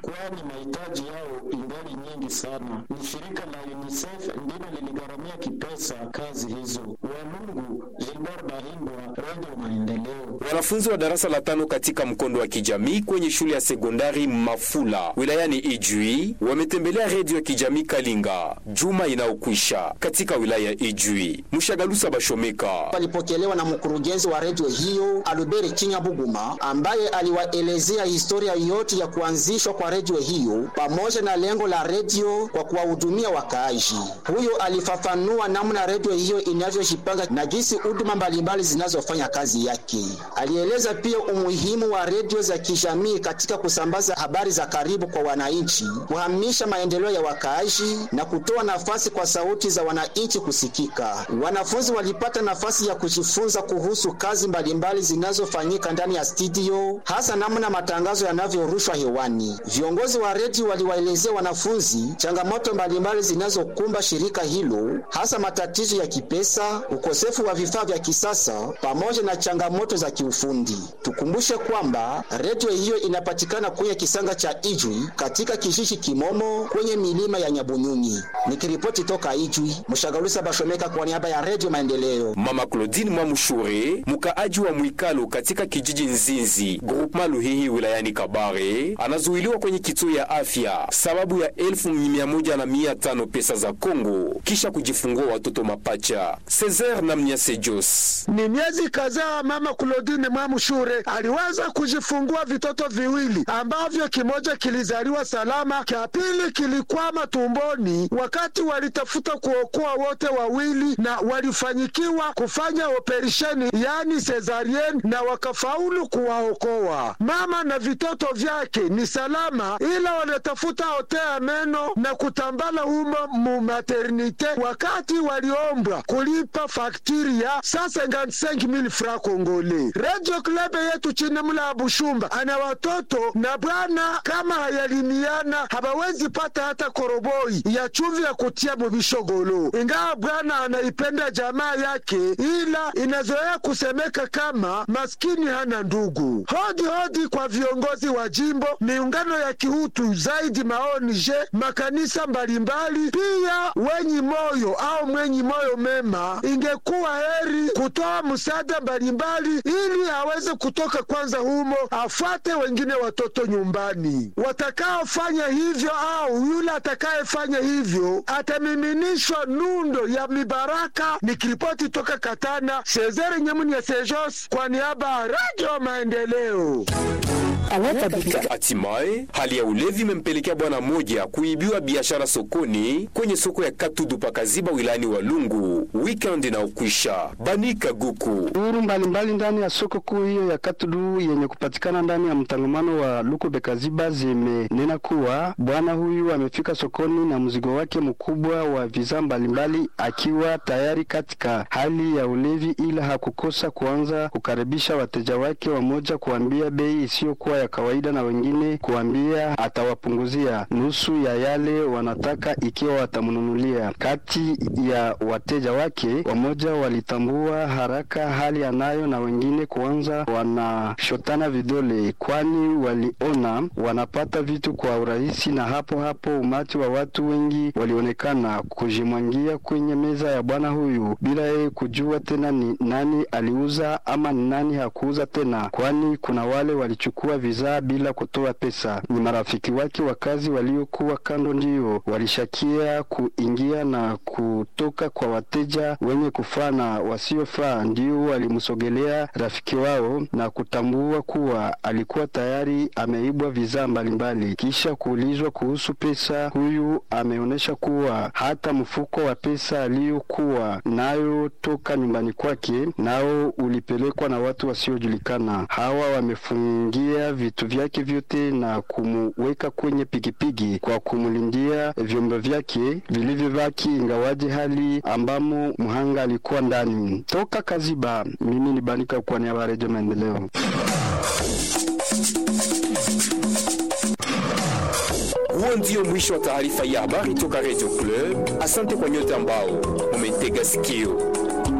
kwani mahitaji yao ingali nyingi sana. Ni shirika la UNICEF ndilo liligharamia kipesa kazi hizo. Walungu, Gilbert Bahindwa, Radio Maendeleo. Wanafunzi wa darasa la tano katika mkondo wa kijamii kwenye shule ya sekondari Mafula wilayani Ijwi wametembelea redio ya kijamii Kalinga juma inayokwisha katika wilaya ya Ijwi. Mshagalusa Bashomeka walipokelewa na mkurugenzi wa redio hiyo Albert Kinya Buguma ambaye aliwaelezea historia yote ya kuanzishwa kwa redio hiyo pamoja na lengo la redio kwa kuwahudumia wakaaji. Huyo alifafanua namna redio hiyo inavyojipanga na jinsi huduma mbalimbali zinazofanya kazi yake. Alieleza pia umuhimu wa redio za kijamii katika kusambaza habari za karibu kwa wananchi, kuhamisha maendeleo ya wakaaji na kutoa nafasi kwa sauti za wananchi kusikika. Wanafunzi walipata nafasi ya kujifunza kuhusu kazi mbalimbali zinazofanyika ndani ya studio, hasa namna matangazo yanavyorushwa hewani. Viongozi wa redio waliwaelezea wanafunzi changamoto mbalimbali zinazokumba shirika hilo, hasa matatizo ya kipesa, ukosefu wa vifaa vya kisasa pamoja na changamoto za kiufundi. Tukumbushe kwamba redio hiyo inapatikana kwenye kisanga cha Ijwi katika kijiji Kimomo kwenye milima ya Nyabunyunyi. Nikiripoti toka Ijwi, Mshagalusa Bashomeka kwa niaba ya Redio Maendeleo. Mama Claudine Mwamushure, mkaaji wa Mwikalo katika kijiji Nzinzi, groupement Luhihi wilayani Kabare, anazuiliwa kwenye kituo ya afya sababu ya elfu mia moja na mia tano pesa za Kongo kisha kujifungua watoto mapacha. Cesar na Mnyase Jos. Ni miezi kadhaa mama Claudine Mwamushure aliweza kujifungua vitoto viwili ambavyo kimoja kilizaliwa salama, kia pili kilikwama tumboni wakati walitafuta kuokoa wote wawili na walifanyikiwa kufanya operesheni yani cesarienne na wakafaulu kuwaokoa. Mama na vitoto vyake ni salama, ila wanatafuta otea meno na kutambala humo mu maternite, wakati waliombwa kulipa faktiri ya 155,000 francs congolais. Radio Club yetu chini mla Bushumba ana watoto na bwana, kama hayalimiana habawezi pata hata koroboi ya chumvi ya kutia mubishogolo, ingawa bwana anaipenda jamaa yake, ila inazoea kusemeka kama maskini hana ndugu. Hodi hodi kwa viongozi wa jimbo, miungano ya kihutu zaidi, maonje, makanisa mbalimbali, pia wenyi moyo au mwenyi moyo mema, ingekuwa heri kutoa msaada mbalimbali ili aweze kutoka kwanza humo, afuate wengine watoto nyumbani. Watakaofanya hivyo au yule atakayefanya hivyo atamiminishwa nundo ya mibaraka. Nikiripoti toka Katana, Sezere Nyamuni ya Sejos kwa niaba ya Radio Maendeleo. Hatimaye hali ya ulevi imempelekea bwana mmoja kuibiwa biashara sokoni kwenye soko ya Katudu pakaziba wilayani Walungu weekend inaokwisha. Banika Guku Duru mbalimbali ndani ya soko kuu hiyo ya Katudu yenye kupatikana ndani ya mtangamano wa Lukube Kaziba zimenena kuwa bwana huyu amefika sokoni na mzigo wake mkubwa wa vizaa mbalimbali akiwa tayari katika hali ya ulevi, ila hakukosa kuanza kukaribisha wateja wake, wamoja kuambia bei isiyokuwa ya kawaida na wengine kuambia atawapunguzia nusu ya yale wanataka ikiwa watamnunulia. Kati ya wateja wake wamoja walitambua haraka hali anayo na wengine kuanza wanashotana vidole, kwani waliona wanapata vitu kwa urahisi, na hapo hapo umati wa watu wengi walionekana kujimwangia kwenye meza ya bwana huyu bila yeye kujua tena ni nani aliuza ama ni nani hakuuza tena, kwani kuna wale walichukua vizaa bila kutoa pesa. Ni marafiki wake wa kazi waliokuwa kando ndio walishakia kuingia na kutoka kwa wateja wenye kufaa na wasiofaa, ndio walimsogelea rafiki wao na kutambua kuwa alikuwa tayari ameibwa vizaa mbalimbali. Kisha kuulizwa kuhusu pesa, huyu ameonyesha kuwa hata mfuko wa pesa aliyokuwa nayo toka nyumbani kwake nao ulipelekwa na watu wasiojulikana. Hawa wamefungia vitu vyake vyote na kumuweka kwenye pikipiki kwa kumlindia vyombo vyake vilivyobaki, ingawaje hali ambamo mhanga alikuwa ndani. Toka Kaziba, mimi ni Banika kwa niaba ya Redio Maendeleo. Huo ndio mwisho wa taarifa ya habari toka Radio Club. Asante kwa nyote ambao mumetega sikio.